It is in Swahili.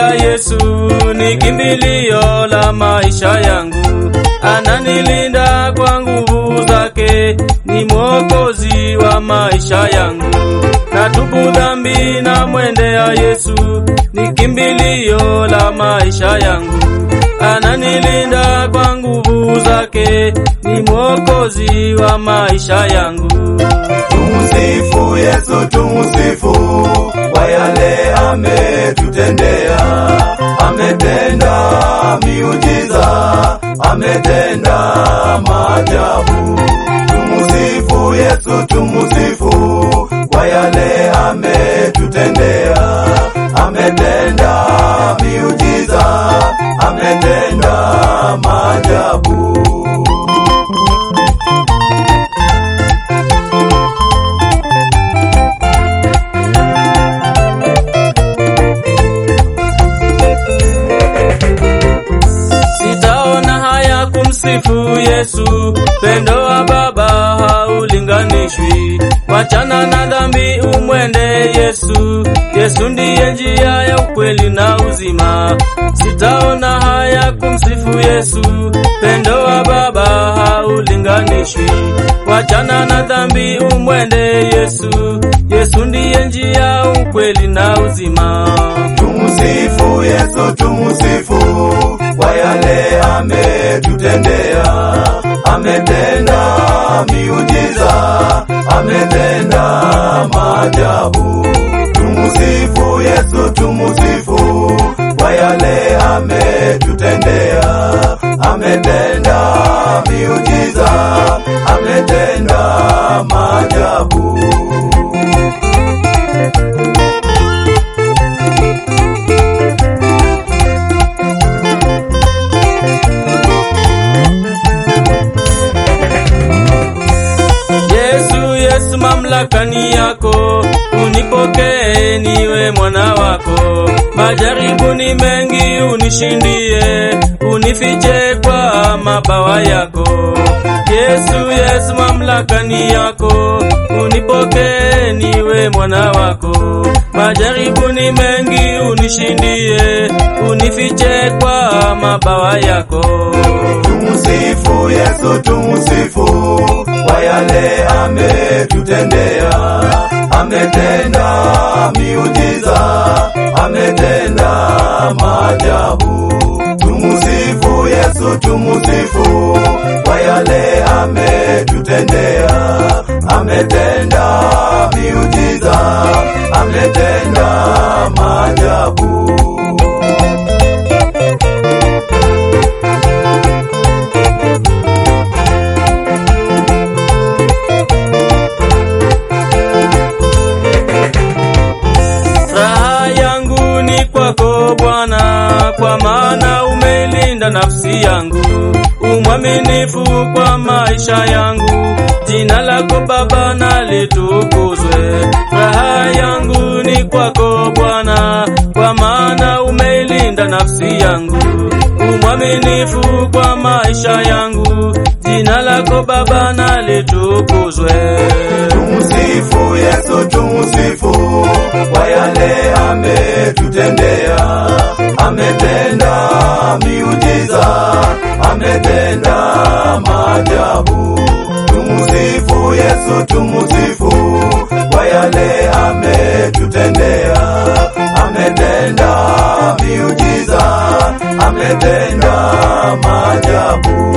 Yesu ni kimbilio la maisha yangu, ananilinda kwa nguvu zake, ni mwokozi wa maisha yangu. Natubu dhambi na mwendea Yesu, ni kimbilio la maisha yangu, ananilinda kwa nguvu zake, ni mwokozi wa maisha yangu. Tumusifu Yesu, tumusifu kwa yale ametutendea. Ametenda miujiza, ametenda maajabu. Tumusifu Yesu, tumusifu kwa yale ametutendea. Ametenda miujiza, ametenda maajabu. Sitaona haya kumsifu Yesu, pendo wa Baba haulinganishwi. Wachana na dhambi, umwende Yesu. Yesu ndiye njia ya ukweli na uzima. Sitaona haya kumsifu Yesu, pendo wa Baba haulinganishwi. Wachana na dhambi, umwende Yesu. Yesu ndiye njia, ukweli na uzima. Tumusifu Yesu, tumusifu kwa yale ametutendea. Ametenda miujiza, ametenda maajabu. Tumusifu Yesu, tumusifu kwa yale ametutendea. Ametenda miujiza, ametenda maajabu. Yesu, Yesu, mamlaka ni yako, unipokee niwe mwana wako. Majaribu ni mengi, unishindie, unifiche kwa mabawa yako. Yesu, Yesu, mamlaka ni yako, unipokee niwe mwana wako. Majaribu ni mengi, unishindie, unifiche kwa mabawa yako. Tumusifu Yesu, tumusifu kwa yale ametutendea. Ametenda miujiza, ametenda maajabu. Tumusifu Yesu, tumusifu kwa yale ametutendea. Ametenda miujiza, ametenda maajabu. Raha yangu ni kwako Bwana, kwa maana umeilinda nafsi yangu. Umwaminifu kwa maisha yangu, jina lako Baba na litukuzwe. Raha yangu ni kwako Bwana, kwa maana umeilinda nafsi yangu. Umwaminifu kwa maisha yangu, jina lako Baba na litukuzwe. Tumusifu Yesu, tumusifu kwa yale ametutendea. Ametenda miujiza, ametenda maajabu. Tumusifu Yesu, tumusifu kwa yale ametutendea. Ametenda miujiza, ametenda maajabu.